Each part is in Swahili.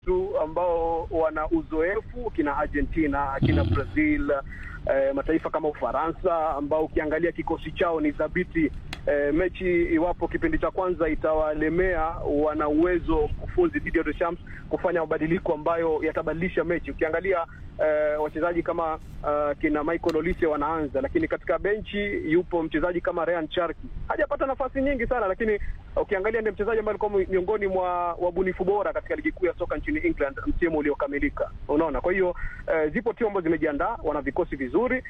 tu ambao wana uzoefu kina Argentina, kina Brazil, eh, mataifa kama Ufaransa ambao ukiangalia kikosi chao ni thabiti. Eh, mechi iwapo kipindi cha kwanza itawalemea, wana uwezo mkufunzi Didier Deschamps kufanya mabadiliko ambayo yatabadilisha mechi. Ukiangalia eh, wachezaji kama uh, kina Michael Olise wanaanza, lakini katika benchi yupo mchezaji kama Ryan Cherki, hajapata nafasi nyingi sana, lakini ukiangalia ndiye mchezaji ambaye alikuwa miongoni mwa wabunifu bora katika ligi kuu ya soka nchini England msimu uliokamilika. Unaona, kwa hiyo eh, zipo timu ambazo zimejiandaa, wana vikosi vizuri,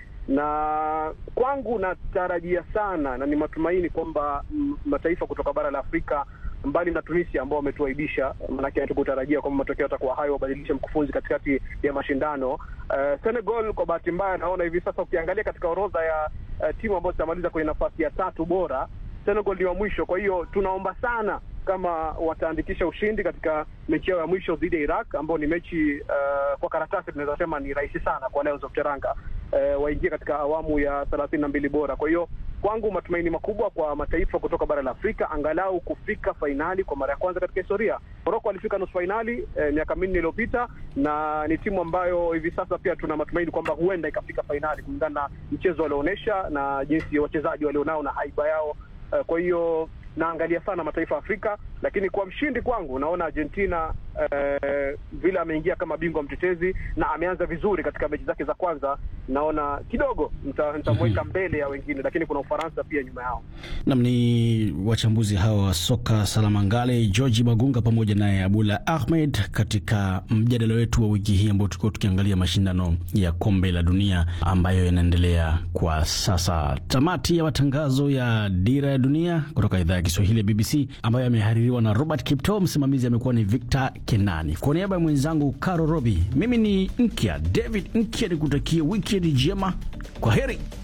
na kwangu natarajia sana na ni matumaini kwamba mataifa kutoka bara la Afrika mbali na Tunisia ambao wametuaibisha, maanake hatukutarajia kwamba matokeo yatakuwa hayo, wabadilishe mkufunzi katikati ya mashindano. Uh, Senegal kwa bahati mbaya, naona hivi sasa ukiangalia katika orodha ya uh, timu ambazo zitamaliza kwenye nafasi ya tatu bora, Senegal ndio wa mwisho. Kwa hiyo tunaomba sana kama wataandikisha ushindi katika mechi yao ya mwisho dhidi ya Iraq, ambao ni mechi uh, kwa karatasi tunaweza sema ni rahisi sana kwa Lions of Teranga uh, waingie katika awamu ya thelathini na mbili bora. Kwa hiyo kwangu matumaini makubwa kwa mataifa kutoka bara la Afrika angalau kufika fainali kwa mara ya kwanza katika historia. Moroko walifika nusu fainali eh, miaka minne iliyopita, na ni timu ambayo hivi sasa pia tuna matumaini kwamba huenda ikafika fainali kulingana na mchezo walioonyesha na jinsi wachezaji walionao na haiba yao. Eh, kwa hiyo naangalia sana mataifa ya Afrika, lakini kwa mshindi kwangu naona Argentina eh, vile ameingia kama bingwa mtetezi na ameanza vizuri katika mechi zake za kwanza, naona kidogo nitamweka mbele ya wengine, lakini kuna Ufaransa pia nyuma yao. Nam ni wachambuzi hawa wa soka Salamangale, Georgi Magunga pamoja naye Abula Ahmed katika mjadala wetu wa wiki hii ambao tulikuwa tukiangalia mashindano ya kombe la dunia ambayo yanaendelea kwa sasa. Tamati ya matangazo ya Dira ya Dunia kutoka idhaa ya Kiswahili ya BBC ambayo yamehaririwa na Robert Kipto. Msimamizi amekuwa ni Victor Kenani. Kwa niaba ya mwenzangu Caro Robi, mimi ni Nkya David Nkya, nikutakia wikendi njema. Kwa heri.